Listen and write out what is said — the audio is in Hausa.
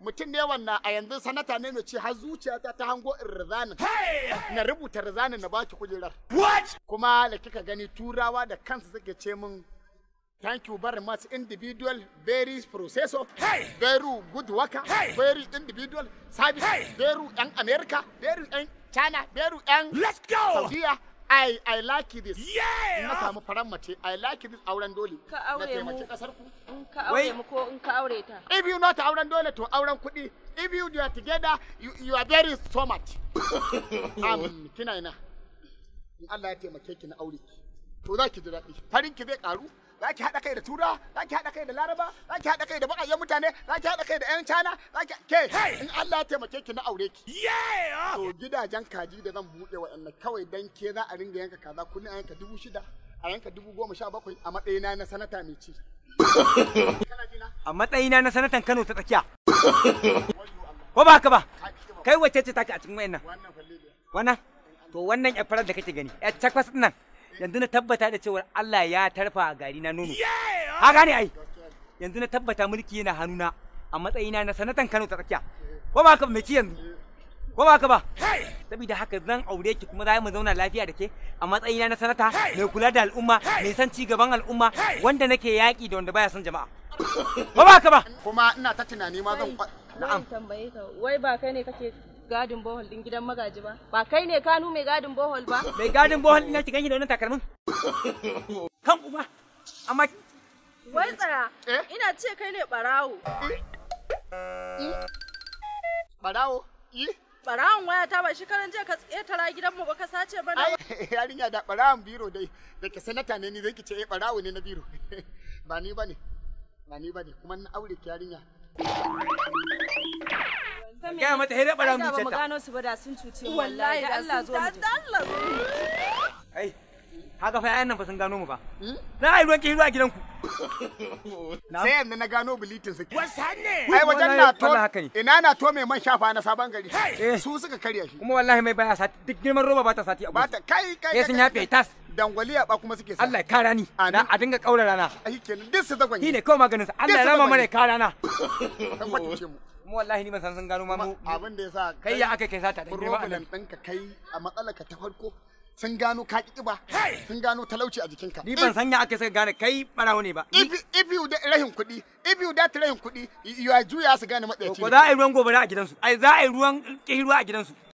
mutum ne wannan a yanzu sanata ne mai ce har zuciyata ta hango in rizanin na rubuta rizanin na baki kujerar What? kuma da kika gani turawa da kansu suke ce min thank you very much individual very processor Hey! very good worker Hey! very individual service Hey! very yan america very yan china very yan Let's go! saudiya i i like this Yeah! in na samu faran mace i like this auren dole Ka na aure taimaki mu. kasar ku In ka Wai. aure mu ko in ka aure ta. if you not auren dole to auren kuɗi if you are together you, you are very so much um, kina ina in Allah ya taimake ki na aure ki to za ki ji daɗi farin ki zai karu za ki haɗa kai da tura za ki haɗa kai da laraba za ki haɗa kai da baƙaƙen mutane za ki haɗa kai da 'yan cana za ki ke Hey! in Allah ya taimake ki na aure ki Yeah! to gidajen kaji da zan buɗe wa'annan kawai dan ke za a ringa yanka kaza kullum a yanka dubu shida a yanka dubu goma sha bakwai a matsayina na sanata mai ci kana jina a matsayina na sanatan Kano ta tsakiya ko ba haka ba kai wacce ce take a cikin wayannan wannan falle wannan to wannan yar farar da kake gani yar takwas din nan yanzu na tabbata da cewa Allah ya tarfa gari na nono Yeah! ka gane ai yanzu na tabbata mulki yana hannuna a matsayina na sanatan Kano ta tsakiya ko ba haka ba mai ci yanzu ko ba haka ba Hey! saboda haka zan aure ki kuma za mu zauna lafiya da ke a matsayina na sanata Hey! mai kula da al'umma Hey! mai san ci gaban al'umma Hey! wanda nake yaƙi da wanda baya son jama'a ko ba haka ba kuma ina ta tunani ma zan kwa- Na'am. tambaye ka, wai ba kai ne kake gadin bohol din gidan magaji ba? Ba kai ne kanu mai gadin bohol ba? mai gadin bohol ina ki ganyi da wannan takalmin kan uba amma Wai tsaya, Eh? ina ce kai ne barawo. barawo yi Barawon waya ta ba shi karan jiya ka tsetara gidanmu ba ka sace ba ai na yarinya da barawon biro dai da ke sanata ne ni zai ki ce eh barawo ne na biro ba ni bane ba ni bane kuma na aure ki yarinya gaya mata hira bara mu ba mu ta gano su ba da sun cuce mu wallahi da Allah zo mu je. Allah zo mu ai haka fa yayan nan fa sun gano mu ba na ai ruwan ki ruwa a gidanku sai yanzu na gano bilitin su What's happening? ai wajen Wallahi- na to wallahi haka ne. ina na to mai man shafa na sabon gari Eh. su suka karya shi kuma wallahi mai baya sati duk girman roba ba ta sati a ba gudu ta kai kai sai sun yafe tas dangwaliya ba kuma suke sa Allah ya kara ni Amin. na a dinga kaura rana ai kenan duk su zagon shi ne kawai maganin sa Allah ya Duk su rama gabani. mana ya kara rana kan kwatince mu kuma wallahi ni ban san sun gano ma mu abin da yasa kai ya aka kai sata da girma problem Allah ɗinka kai a matsalarka ta farko sun gano ka ƙi ƙiba sun gano talauci a jikinka ni ban san ya aka sai gane kai barawo ne ba if if you da rahin kuɗi if you da rahin kuɗi you are juya su gane matsayaci ko za a yi ruwan gobara a gidansu ai za a yi ruwan kiruwa a gidansu